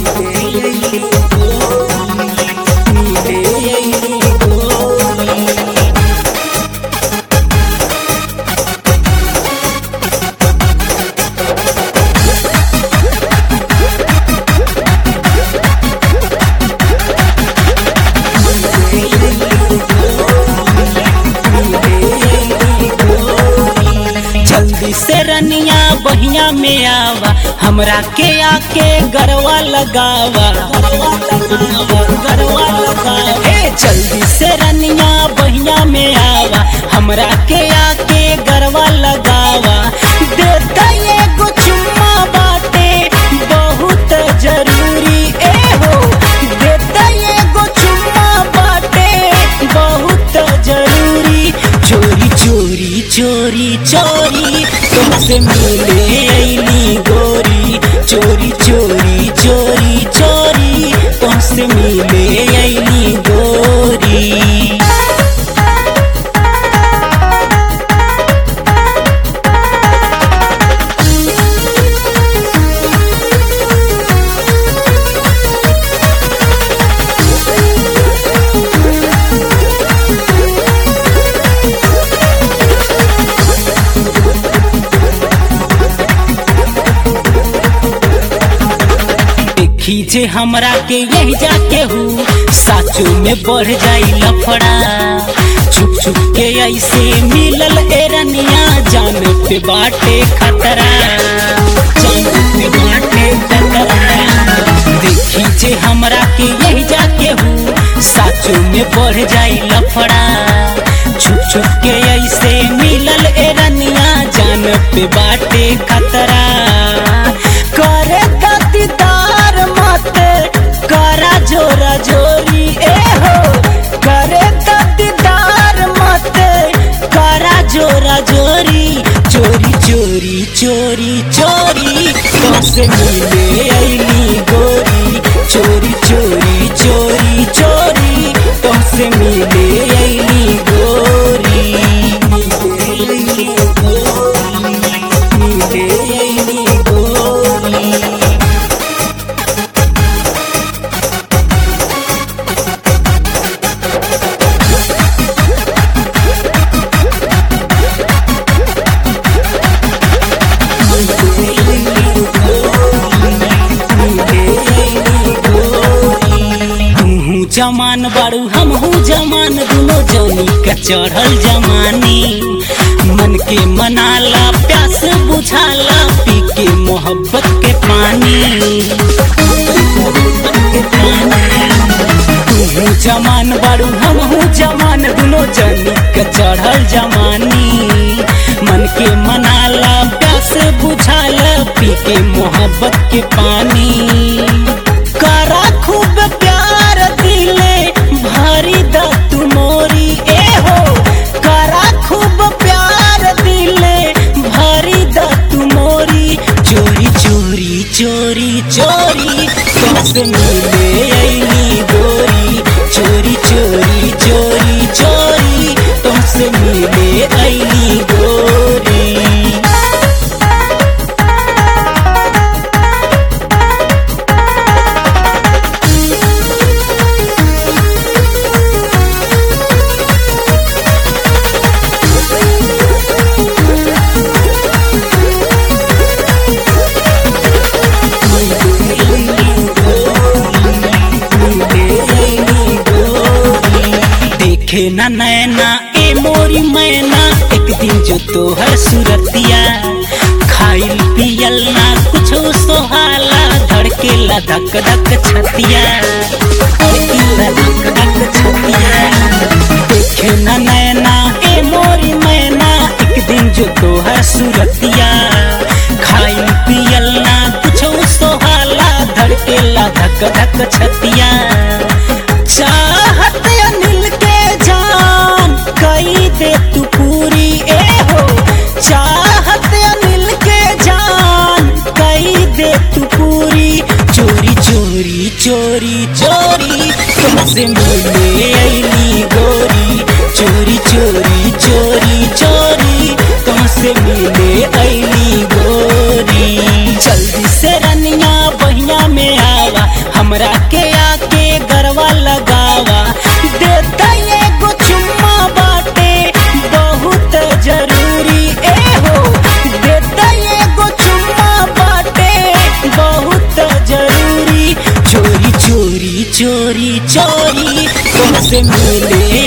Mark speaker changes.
Speaker 1: जल्दी से रनिया बहिया में आवा हमरा के आके गरवा लगावा गरवा लगावा ए जल्दी से रनिया बहिया में आवा हमरा के आके गरवा लगावा देता एगो चुम्मा बाटे बहुत जरूरी ए हो देता एगो चुम्मा बाटे बहुत जरूरी चोरी चोरी चोरी चोरी तुमसे मिले ऐली गोरी चोरी चोरी चोरी चोरी तुमसे मिले ऐली गोरी देखी जे हमरा के यही जाके हूँ साचो में बढ़ जाई लफड़ा छुप छुप के ऐसे मिलल एरनिया जान पे बाटे खतरा जान पे बाटे खतरा देखी जे हमरा के यही जाके हूँ साचो में बढ़ जाई लफड़ा छुप छुप के ऐसे मिलल एरनिया जान पे बाटे खतरा करे गतिदार मत करा जोरा जोरी ए हो करे गतिदार मत करा जोरा जोरी चोरी चोरी चोरी चोरी कैसे मिले ऐली गोरी चोरी चोरी चोरी चोरी कैसे मिले ऐली गोरी मिले ऐली गोरी तू जमान बारू हम हूँ जमान दुनो जनी का चढ़ल जमानी मन के मनाला प्यास बुझाला पी के मोहब्बत के पानी तू जमान बारू हम हूँ जमान दुनो जनी का चढ़ल जमानी मन के मनाला प्यास बुझाला पी के मोहब्बत के पानी करा खूब प्यार दिले भरी द तू मोरी ए हो करा खूब प्यार दिले भरी द तू मोरी चोरी चोरी चोरी चोरी तुमसे मिले ऐली गोरी चोरी चोरी चोरी चोरी तुमसे मिले ऐली गोरी देखे ना नैना ए मोरी मैना एक दिन जो तोहर सुरतिया खाइल पियल ना कुछ सोहाला धड़के ला धक धक छतिया धड़के ला धक धक छतिया देखे ना नैना ए मोरी मैना एक दिन जो तोहर सुरतिया खाइल पियल ना कुछ सोहाला धड़के ला धक धक छतिया चाहत अनिल के जान कई दे तू पूरी ए हो चाहत अनिल के जान कई दे तू पूरी चोरी चोरी चोरी चोरी तुमसे मिले ऐली गोरी चोरी चोरी चोरी चोरी तुमसे मिले ऐली गोरी जल्दी से रनिया बहिया में आवा हमरा के आके गरवा लगावा देता एगो चुम्मा बाटे बहुत जरूरी ए हो देता एगो चुम्मा बाटे बहुत जरूरी चोरी चोरी चोरी चोरी तुमसे मिले